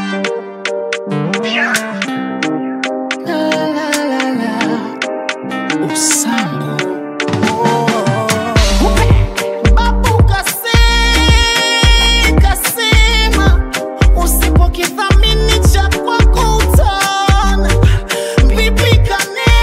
La, la, la, la. Usambo. Babu kase, kasema usipokithamini cha kwako utaona. Bibi kane,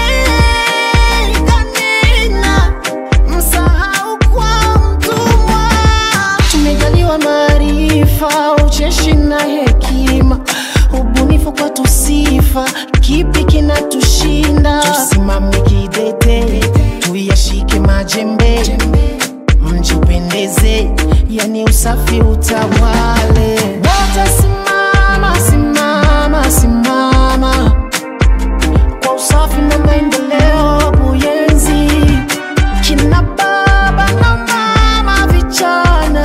kanena, msahau kwa mtumwa. Tumejaliwa maarifa, ucheshi na hekima, ubunifu kwetu sifa, kipi kinatushinda? Tusimame kidete, tuyashike majembe, mji upendeze, yani usafi utawale. Wote simama, simama, simama kwa usafi na maendeleo Buyenzi, kina baba na mama, vijana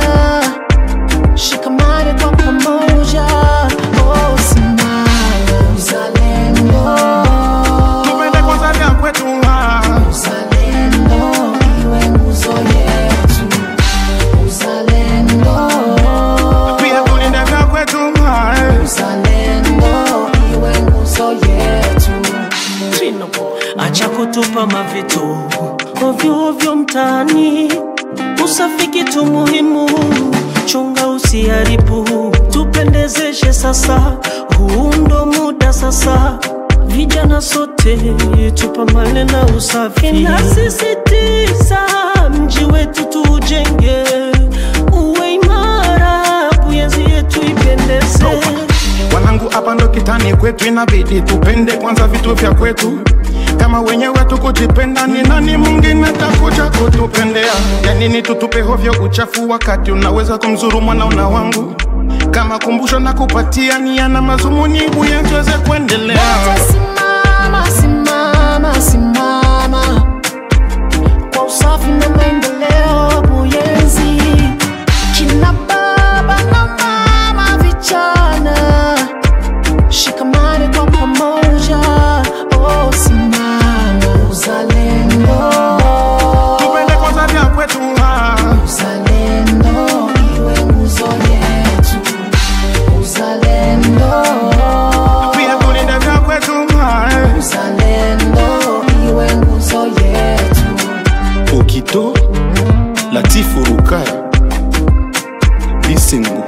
shikamane kwa pamoja, oh, simama uzalendo, tupende kwanza vya kwetu ha. uzalendo iwe nguzo yetu, uzalendo, pia tulinde vya kwetu ha, eh. uzalendo iwe nguzo yetu. Acha kutupa mavitu ovyo ovyo mtaani, usafi kitu muhimu, chunga usiharibu, tupendezeshe sasa, huu ndo muda sasa, vijana sote tupambane na usafi, nasisitiza mji wetu tuujenge uwe imara, Buyenzi yetu ipendeze. wanangu hapa ndo kitani kwetu inabidi tupende kwanza vitu vya kwetu kama wenyewe tukujipenda ni nani mwingine takuja kutupendea ya nini tutupe hovyo uchafu wakati unaweza kumzuru mwana wangu kama kumbusho na kupatia nia na mazumuni buyenziweze kuendelea Wote simama, simama, simama kwa usafi na maendeleo Buyenzi, kina baba na mama, vijana shikamane kwa pamoja, oh, simama uzalendo, tupende kwanza vya kwetu ha. uzalendo iwe nguzo yetu, uzalendo pia tulinde vya kwetu ha, eh. uzalendo iwe nguzo yetu. okito latifu rukaya bisengo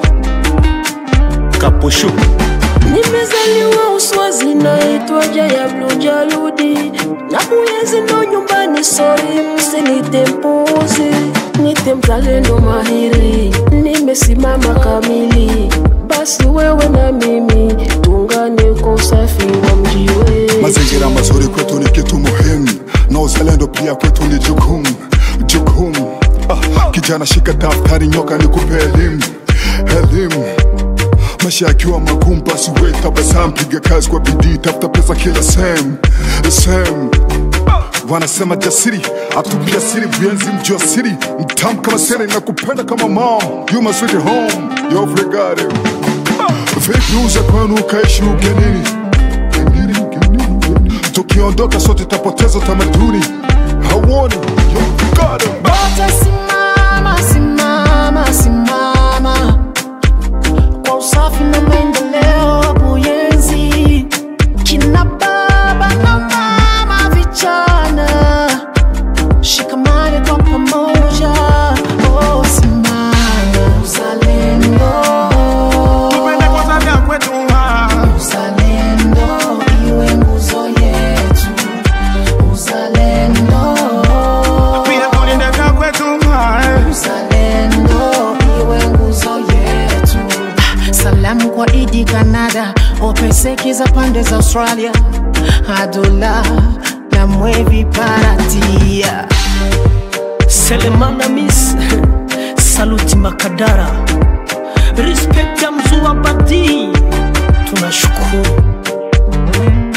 kaposho Nimezaliwa Uswazi, naitwa Jayablu Jaludi, na Buyenzi ndo nyumbani, sori msinite mpuzi, nite mzalendo mahiri, nimesimama kamili, basi wewe na mimi tuungane kwa usafi wa mji wetu. Mazingira mazuri kwetu ni kitu muhimu, na uzalendo pia kwetu ni jukumu jukumu. Ah, kijana shika daftari, nyoka ni kupe elimu elimu. Maisha yakiwa magumu, basi we tabasamu, piga kazi kwa bidii, tafuta pesa kila sehemu sehemu. Wanasema jasiri atupia siri, Buyenzi mji wa siri, mtamu kama sere na kupenda kama mom, you my sweet home, you've regarded. Vipi uza kwenu ukaishi ugenini? tukiondoka sote tapoteza utamaduni hauoni You got 'em. Wote simama, simama, simama kwa usafi na maendeleo Buyenzi, kina baba na mama, vijana shikamane kwa pamoja, oh, simama uzalendo, tupende kwanza vya kwetu ha. uzalendo iwe nguzo yetu, uzalendo pia tulinde vya kwetu ha, eh. uzalendo iwe nguzo yetu. Salamu kwa Idi Canada, Opeseki za pande za Australia, Adula na Mwevi Paratia. Selemana Miss Saluti Makadara Respect ya mzua badi Tunashukuru